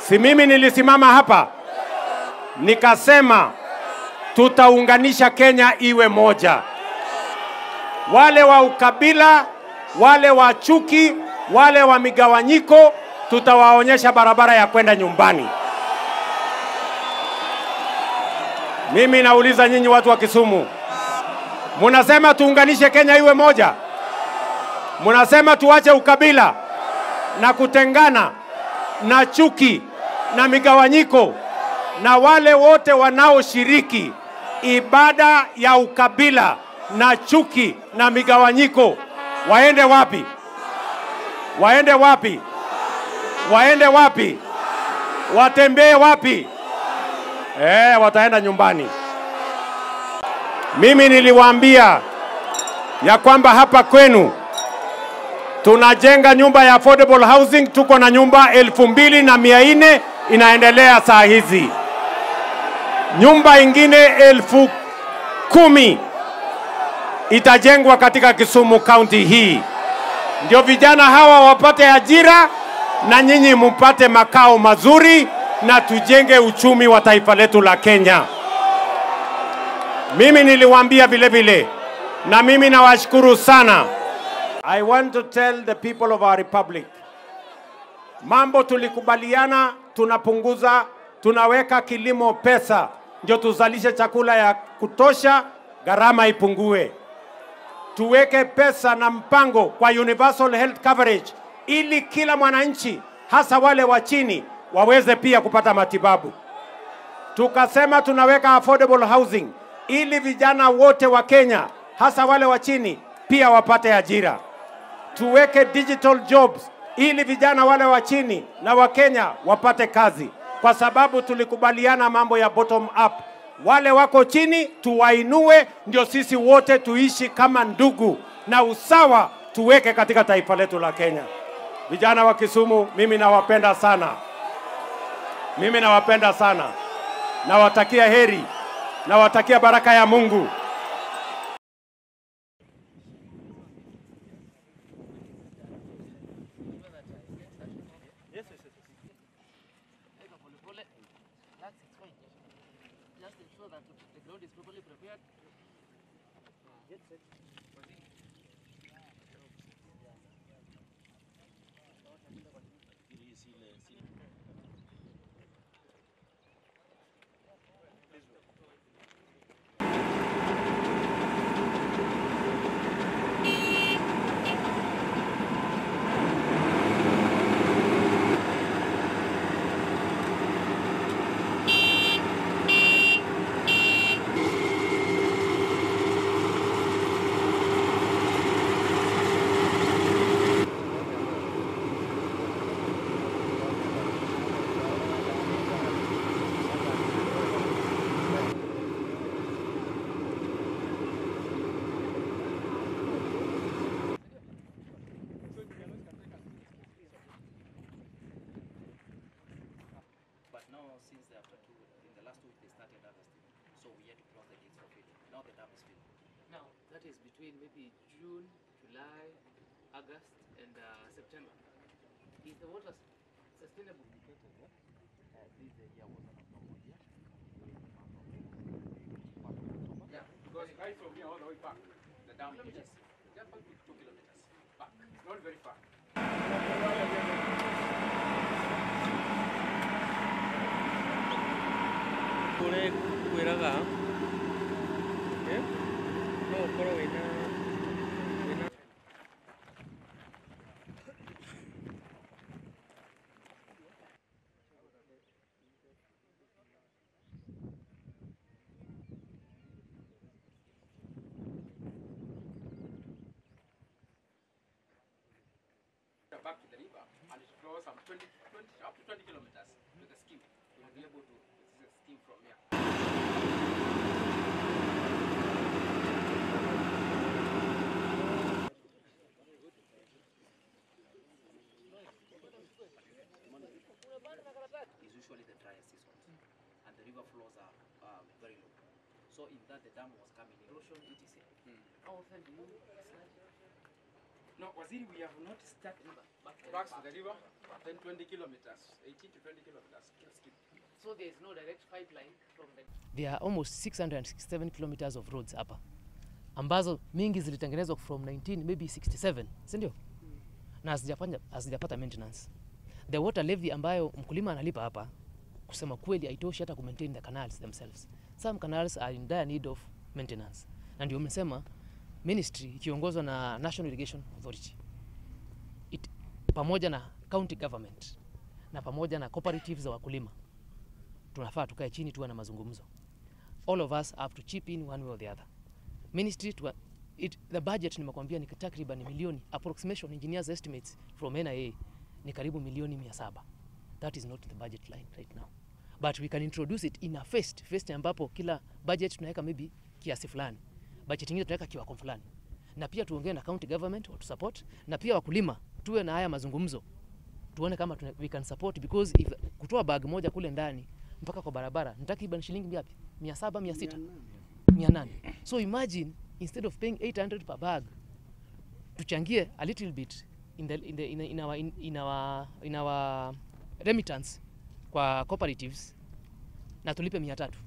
Si mimi nilisimama hapa nikasema tutaunganisha Kenya iwe moja. Wale wa ukabila, wale wa chuki, wale wa migawanyiko, tutawaonyesha barabara ya kwenda nyumbani. Mimi nauliza nyinyi watu wa Kisumu, munasema tuunganishe Kenya iwe moja? Munasema tuache ukabila na kutengana na chuki na migawanyiko na wale wote wanaoshiriki ibada ya ukabila na chuki na migawanyiko waende wapi? Waende wapi? Waende wapi? Watembee wapi? Eh, wataenda nyumbani. Mimi niliwaambia ya kwamba hapa kwenu tunajenga nyumba ya affordable housing, tuko na nyumba elfu mbili na mia nne inaendelea saa hizi, nyumba ingine elfu kumi itajengwa katika Kisumu kaunti hii, ndio vijana hawa wapate ajira na nyinyi mpate makao mazuri na tujenge uchumi wa taifa letu la Kenya. Mimi niliwaambia vile vile, na mimi nawashukuru sana. I want to tell the people of our republic, mambo tulikubaliana, tunapunguza, tunaweka kilimo pesa, ndio tuzalishe chakula ya kutosha, gharama ipungue. Tuweke pesa na mpango kwa universal health coverage, ili kila mwananchi, hasa wale wa chini, waweze pia kupata matibabu. Tukasema tunaweka affordable housing ili vijana wote wa Kenya, hasa wale wa chini, pia wapate ajira. Tuweke digital jobs ili vijana wale wa chini na wa Kenya wapate kazi, kwa sababu tulikubaliana mambo ya bottom up. Wale wako chini tuwainue, ndio sisi wote tuishi kama ndugu, na usawa tuweke katika taifa letu la Kenya. Vijana wa Kisumu, mimi nawapenda sana, mimi nawapenda sana, nawatakia heri, nawatakia baraka ya Mungu. Just ensure that the ground is properly prepared. But now, since they after two, in the last week they started harvesting, so we had to close the gates for feeding. Now the dam is filled. Now, that is between maybe June, July, August, and uh, September. Is the water s- sustainable? Yeah, because right from here all the way back, the dam is just just about two kilometers back. It's not very far. kũrĩa kwĩraga eh, no ũkorwo wĩna wĩna back to the river and it flows some 20, 20 up to 20 kilometers to the scheme. We'll be able to this is a scheme from here. is usually the drier season and the river flows are uh, very low. So in that the dam was coming in. Erosion, etc. How often do you slide? No, Waziri, we have not started Back to the back to river. the river, then 20 kilometers, 18 to 20 kilometers. Kill skip. So there is no direct pipeline from the there are almost 667 kilometers of roads hapa ambazo mingi zilitengenezwa from 19 maybe 67 si ndio na hazijafanya hazijapata maintenance the water levy ambayo mkulima analipa hapa kusema kweli haitoshi hata kumaintain the canals themselves some canals are in dire need of maintenance na ndio umesema ministry ikiongozwa na national irrigation authority it, pamoja na county government na pamoja na cooperatives za wakulima tunafaa tukae chini tuwe na mazungumzo all of us have to chip in one way or the other ministry to, it, the budget nimekwambia ni takriban milioni approximation engineers estimates from nia ni karibu milioni mia saba that is not the budget line right now but we can introduce it in a phased phased ambapo kila budget tunaweka maybe kiasi fulani budget ingine tunaweka kiwako fulani na pia tuongee na county government watu support na pia wakulima tuwe na haya mazungumzo tuone kama tuna, we can support because if kutoa bag moja kule ndani mpaka kwa barabara ni takriban shilingi ngapi? mia saba mia sita mia nane so imagine instead of paying 800 per bag tuchangie a little bit in, the, in, the, in, in, our, in, in, our, in our remittance kwa cooperatives na tulipe mia tatu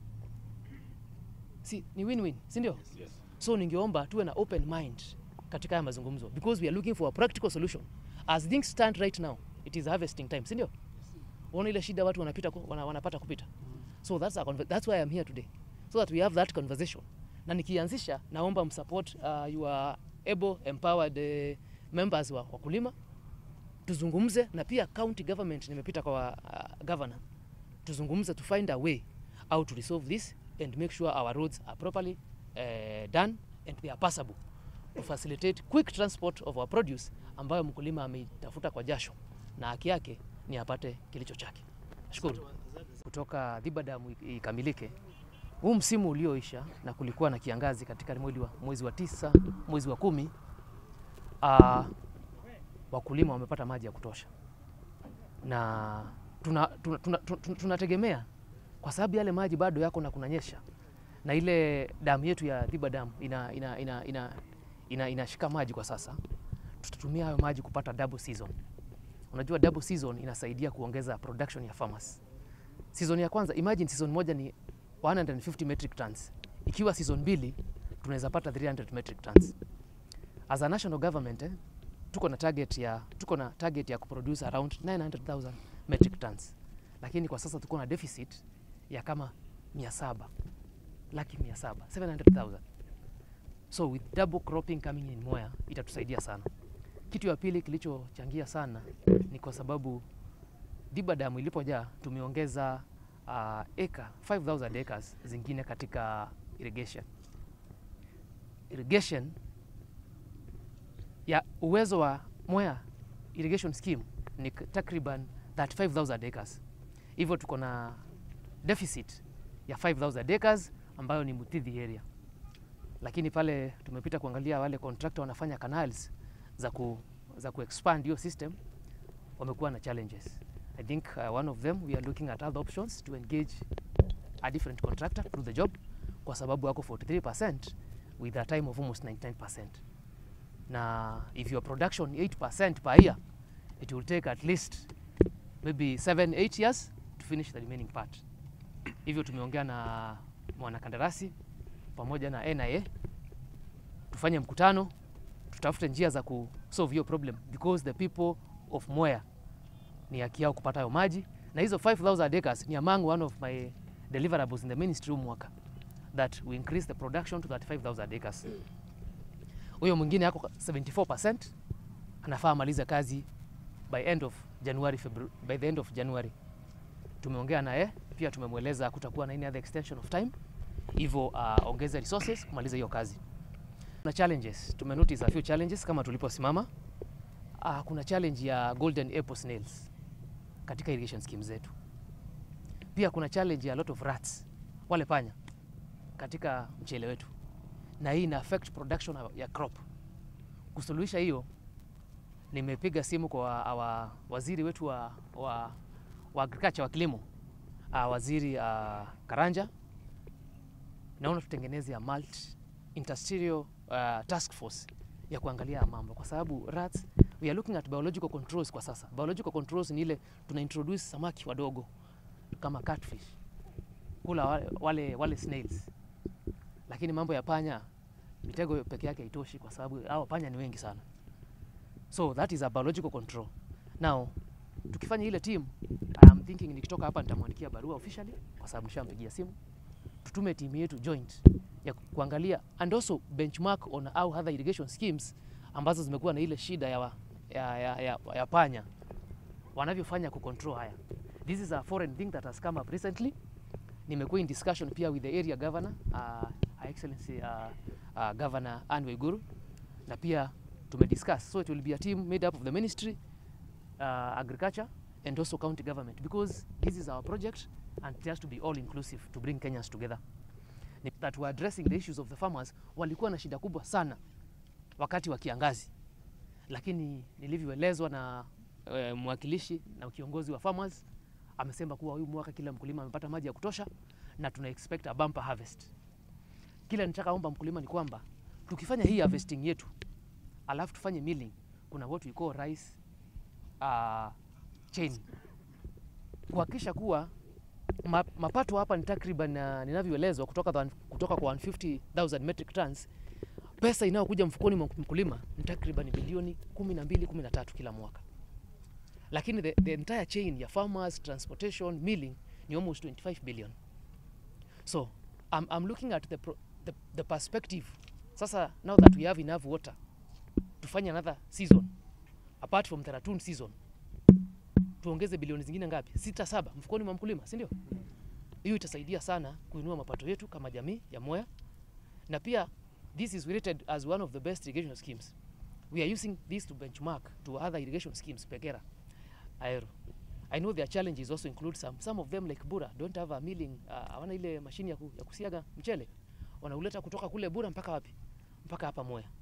si ni win-win si ndio so ningeomba tuwe na open mind katika haya mazungumzo because we are looking for a practical solution as things stand right now it is harvesting time si ndio unaona ile shida watu wanapita ku- wana, wanapata kupita so that's, a, conver- that's why I'm here today so that we have that conversation na nikianzisha naomba msupport uh, your able empowered uh, members wa wakulima tuzungumze na pia county government nimepita kwa uh, governor tuzungumze to find a way how to resolve this and make sure our roads are properly uh, done and they are passable to facilitate quick transport of our produce ambayo mkulima ameitafuta kwa jasho na haki yake ni apate kilicho chake. Shukuru. Kutoka Dhiba Dam i- ikamilike, huu msimu ulioisha na kulikuwa na kiangazi katika mwezi wa, mwezi wa tisa, mwezi wa kumi, uh, wakulima wamepata maji ya kutosha na tunategemea tuna, tuna, tuna, tuna, tunategemea kwa sababu yale maji bado yako na kunanyesha na ile damu yetu ya Dhiba Dam ina, ina, ina, ina, ina, inashika maji kwa sasa, tutatumia hayo maji kupata double season. Unajua double season inasaidia kuongeza production ya farmers. Season ya kwanza, imagine season moja ni 150 metric tons. Ikiwa season mbili tunaweza pata 300 metric tons. As a national government eh, tuko na target ya tuko na target ya kuproduce around 900,000 metric tons, lakini kwa sasa tuko na deficit ya kama 700 laki 700 700,000 so with double cropping coming in Mwea itatusaidia sana. Kitu ya pili kilichochangia sana ni kwa sababu Dhiba Dam ilipojaa tumeongeza uh, eka 5000 acres zingine katika irrigation. Irrigation ya uwezo wa Mwea irrigation scheme ni k- takriban 35000 acres. Hivyo tuko na deficit ya 5000 acres ambayo ni Muthithi area, lakini pale tumepita kuangalia wale contractor wanafanya canals za ku, za ku expand hiyo system wamekuwa na challenges. I think uh, one of them we are looking at other options to engage a different contractor to do the job kwa sababu wako 43% with a time of almost 99%. Na if your production 8% per year, it will take at least maybe 7 8 years to finish the remaining part. Hivyo tumeongea na mwanakandarasi pamoja na NIA tufanye mkutano tutafute njia za kusolve hiyo problem because the people of Mwea ni haki yao kupata hayo maji, na hizo 5000 acres ni among one of my deliverables in the ministry huu mwaka that we increase the production to 35000 acres. Huyo mwingine yako 74% anafaa amalize kazi by end of January, February, by the end of January. Tumeongea naye pia, tumemweleza kutakuwa na any other extension of time, hivyo uh, ongeze resources kumaliza hiyo kazi kuna challenges tume notice a few challenges kama tuliposimama uh, kuna challenge ya golden apple snails katika irrigation scheme zetu pia kuna challenge ya lot of rats wale panya katika mchele wetu na hii ina affect production ya crop kusuluhisha hiyo nimepiga simu kwa awa, waziri wetu wa, wa, wa agriculture wa kilimo uh, waziri uh, Karanja naona tutengeneze ya multi industrial uh, task force ya kuangalia haya mambo kwa sababu rats we are looking at biological controls kwa sasa biological controls ni ile tuna introduce samaki wadogo kama catfish kula wale, wale, wale snails lakini mambo ya panya mitego peke yake haitoshi kwa sababu hao panya ni wengi sana so that is a biological control now tukifanya ile team I'm thinking nikitoka hapa nitamwandikia barua officially kwa sababu nishampigia simu tutume timu yetu joint ya ku- kuangalia and also benchmark on how other irrigation schemes ambazo zimekuwa na ile shida ya, wa- ya, ya, ya, ya panya wanavyofanya kucontrol haya this is a foreign thing that has come up recently nimekuwa in discussion pia with the area governor uh, Her excellency uh, uh, governor Anne Waiguru na pia tumediscuss so it will be a team made up of the ministry uh, agriculture and also county government because this is our project and it has to be all inclusive to bring Kenyans together Ni that we're addressing the issues of the farmers walikuwa na shida kubwa sana wakati wa kiangazi lakini nilivyoelezwa na uh, mwakilishi na kiongozi wa farmers amesema kuwa huyu mwaka kila mkulima amepata maji ya kutosha na tuna expect a bumper harvest kila nitaka omba mkulima ni kwamba tukifanya hii harvesting yetu alafu tufanye milling kuna what we call rice uh, chain kuhakikisha kuwa ma, mapato hapa ni takriban uh, ninavyoelezwa kutoka, the- kutoka kwa 150,000 metric tons pesa inayokuja mfukoni mwa mkulima ni takriban bilioni 12 13 kila mwaka lakini the, the entire chain ya farmers transportation milling ni almost 25 billion so I'm, I'm looking at the, pro, the, the perspective sasa now that we have enough water tufanye another season apart from the raccoon season tuongeze bilioni zingine ngapi sita saba mfukoni mwa mkulima si ndio hiyo itasaidia sana kuinua mapato yetu kama jamii ya Mwea na pia this is rated as one of the best irrigation schemes we are using this to benchmark to other irrigation schemes pekera aero I know their challenges also include some some of them like Bura don't have a milling uh, hawana ile mashine ya, ku, ya kusiaga mchele wanauleta kutoka kule Bura mpaka wapi mpaka hapa Mwea